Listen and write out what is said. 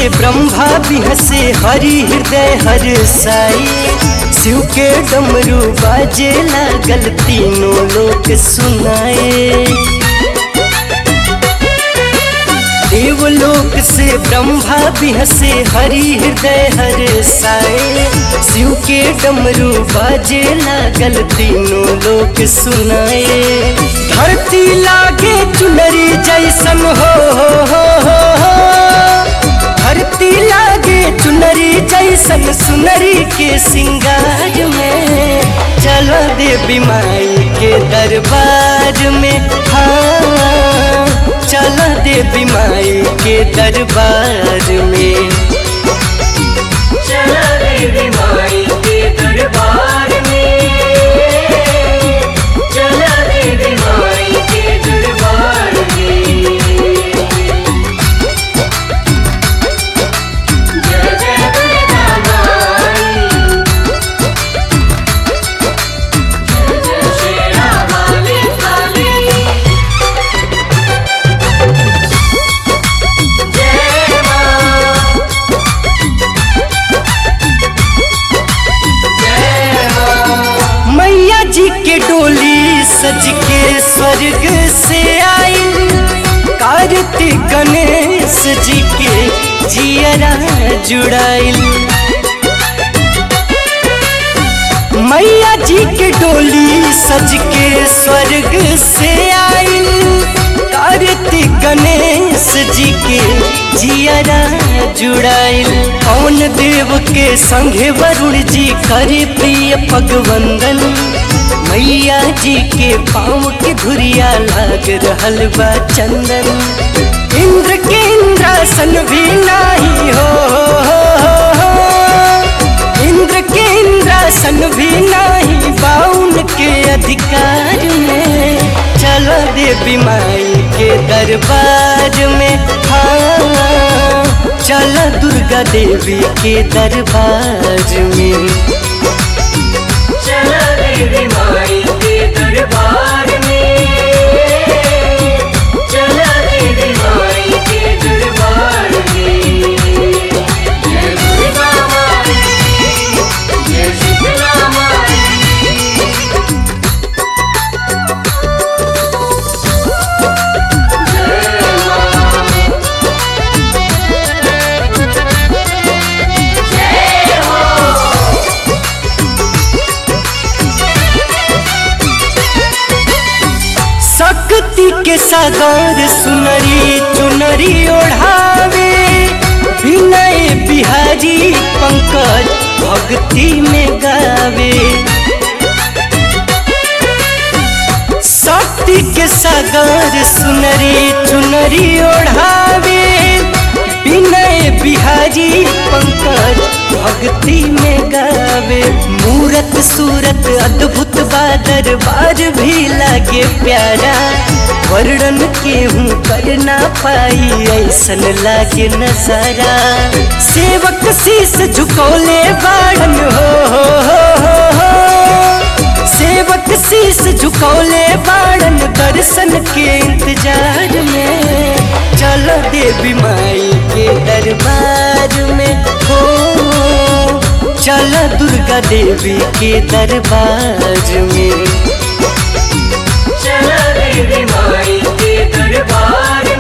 से ब्रह्मा बिहसे हरि हृदय हर साई शिव के डमरू बाजे लागल तीनों लोक सुनाए देवलोक से ब्रह्मा बिहसे हरि हृदय हर साए शिव के डमरू बाजे लागल तीनों लोक सुनाए धरती लागे चुनरी जैसन हो हो हो हो हो धरती लागे चुनरी जैसन सुनरी के सिंगार में चलो देवी माई के दरबार में हाँ चलो देवी माई के दरबार में चला देवी माई के दरबार में चला देवी माई के दरबार में जय जय दुर्गा माई जय जय शेरा वाली काली जय मां जय मां मैया जी के डोली सज के स्वर्ग से आई कार्तिक गणेश जी के जियरा जुड़ाइल मैया जी के डोली सज के स्वर्ग से आइल कार्तिक गणेश जी के जियरा जुड़ाइल पवन देव के संगे वरुण जी करे प्रिय पगवंदन मैया जी के पाँव के धुरिया लाग रहल बा चंदन इंद्र के इंद्रासन भी नाही हो, हो, हो, हो। इंद्र के इंद्रासन भी नाही बाउन के अधिकार में चलो देवी माई के दरबार में हाँ चलो दुर्गा देवी के दरबार में चला देवी माई के दरबार में चला देवी माई के दरबार में जय दुर्गा माई जय शीतला माई जय मां जय हो शक्ति के सागर सुनरी चुनरी ओढ़ावे विनय बिहारी पंकज भक्ति में गावे शक्ति के सागर सुनरी चुनरी ओढ़ावे विनय बिहारी पंकज भक्ति में गावे मूरत सूरत अद्भुत बा दरबार भी लागे प्यारा वर्णन केहू कर ना पाई ऐसन लागे नजारा सेवक शीस झुकौले बाड़न हो, हो, हो, हो, हो। सेवक शीस झुकौले बाड़न दर्शन के इंतजार में चलो देवी माई के दरबार में हो चलो दुर्गा देवी के दरबार में चला देवी माई के दरबार